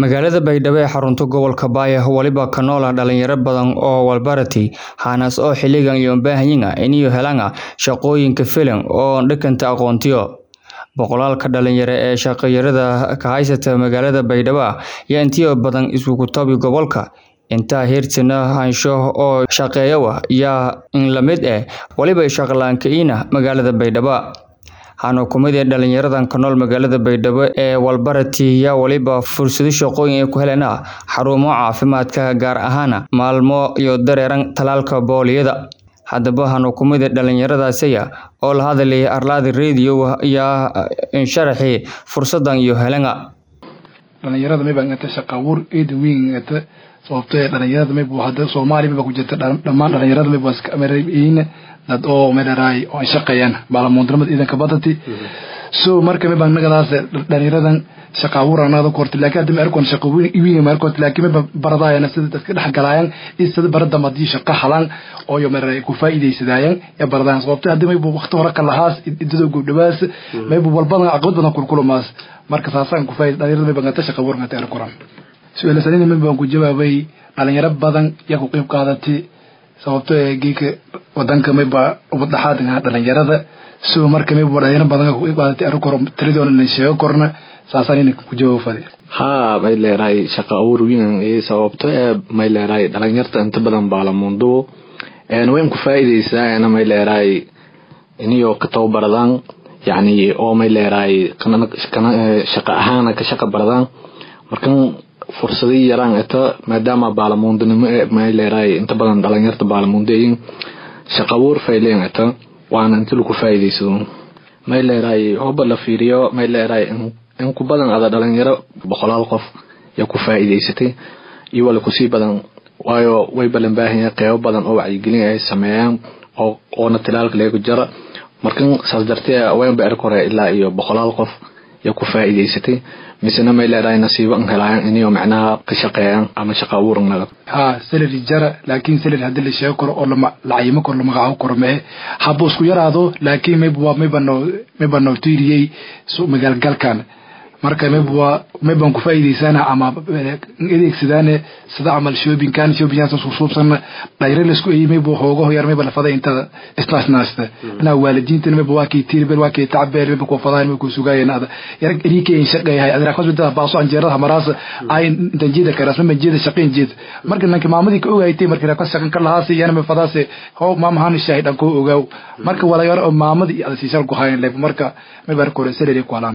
magaalada baydhabo ee xarunta gobolka baaya waliba ka nool ah dhalinyaro badan oo walbarati hanas oo xiligan iyo baahanyiga iniyo helanga shaqooyinka filan oo dhakanta aqoontiyo boqolaalka dhalinyaro ee shaqayarada ka haysata magaalada baydhabo yaa intiyo badan isugu tabi gobolka intaa heertina hansho oo shaqeeyawa yaa in la mid eh waliba shaqlaanka-iina magaalada baydhabo hana kumid ee dhalinyaradan ka nool magaalada baydhabo ee walbarati yaa waliba fursado shaqooyin ay ku helena xarumo caafimaadka gaar ahaana maalmo iyo dareeran talaalka booliyada haddaba hana kumid ee dhalinyaradaasaya oo la hadlayay arlaadi radio yaa insharaxi fursadan iyo helanga dhalinyarada mayba ngata shaqa abuur eeda weyn ngata sababto ee dhalinyarada mayba hadda soomaaliya mayba ku jirta dhammaan dhalinyarada mayba iska amarayna dad oo medharaay oo ay shaqeeyaan baalamuundnimada ciidanka badati so marka mayba nagadaas dhalinyaradan shaqa abuur anagada korta laakiin hadda ma arkon shaqa weyn ma arkon laakiin mayba baradaayana sida dadka dhex galaayaan iyo sida baradama haddii shaqa halaan oo yo medharaay ku faa'iidaysadaayaan ee baradaan sababto hadda mayba waqti hore ka lahaas idadoo gobdhabaas mayba walbadan caqabad badan kulkulamaas marka saasaan ku faa'iida dhalinyarada mayba ngata shaqa abuur ngata arkoran su-aalasanina mayba waan ku jawaabay dhalinyaro badan yaa ku qeyb qaadatay sababto ee geeka wadanka mayba ubadhaxaadka dhalinyarada so marka mayba dhalinyaro badan ku qeyb qaadatay arrin koro tiradoona na sheego korna saasaan ina ku jawaabo fadi haa may leerahay shaqa abuur weyn sababto ee may leerahay dhalinyarta inta badan baalamundubo wayn ku faa'iideysaa may leerahay iniyo ka tababaradaan yacni oo may leerahay shaqa ahaana ka shaqa baradaan markan fursadii yaraan eta maadaama baalamuundinimo may leerahay inta badan dhalinyarta baalamuundeyin shaqa abuur fayleen eta waana inti lagu faa'iideysado may leerahay hoba la fiiriyo may leerahay in ku badan ada dhalinyaro boqolaal qof yaa ku faa'iideysatay iyo wala kusii badan waayo way balan baahanya qeybo badan oo wacyigelin ay sameeyaan oo oona tilaalka leegu jara markan saas dartee waynba erk hore ilaa iyo boqolaal qof yaa ku faa'iideysatay misena may leedahay nasiibo an helaayan iniyo macnaha ka shaqeeyaan ama shaqa abuuran naga ha salary jara laakiin salary haddii la sheego karo oo lacayimo karo lamagacaabo karo mee haba isku yaraado laakiin mayba mayba noo mayba noo tiiriyey magaalgalkan marka mayba maybaan ku faa'iideysana ama adeegsadaane sida camal shoppingkan shoppingkaas susuubsan dhayre laisku eeyey mayba hoogaho yar mayba lafaday intada isnaasnaasta inaa waalidiintan mayba waa kii tiirber waa kii tacbeer mayba ku fadayn mayba ku sugaayeen ada yar erikeyn shaqeeyahay adra khas inta baaso anjeerada maraas ay intan jeeda karas ma jeeda shaqeyn jeed marka nanka maamadii ka ogaaytay marka ra ka shaqan ka lahaasi yana ma fadaase ho maamahan shaahid aan ko ogaaw marka wala yar maamadii ada siisal ku hayn leeb marka mayba kore salary ku halaan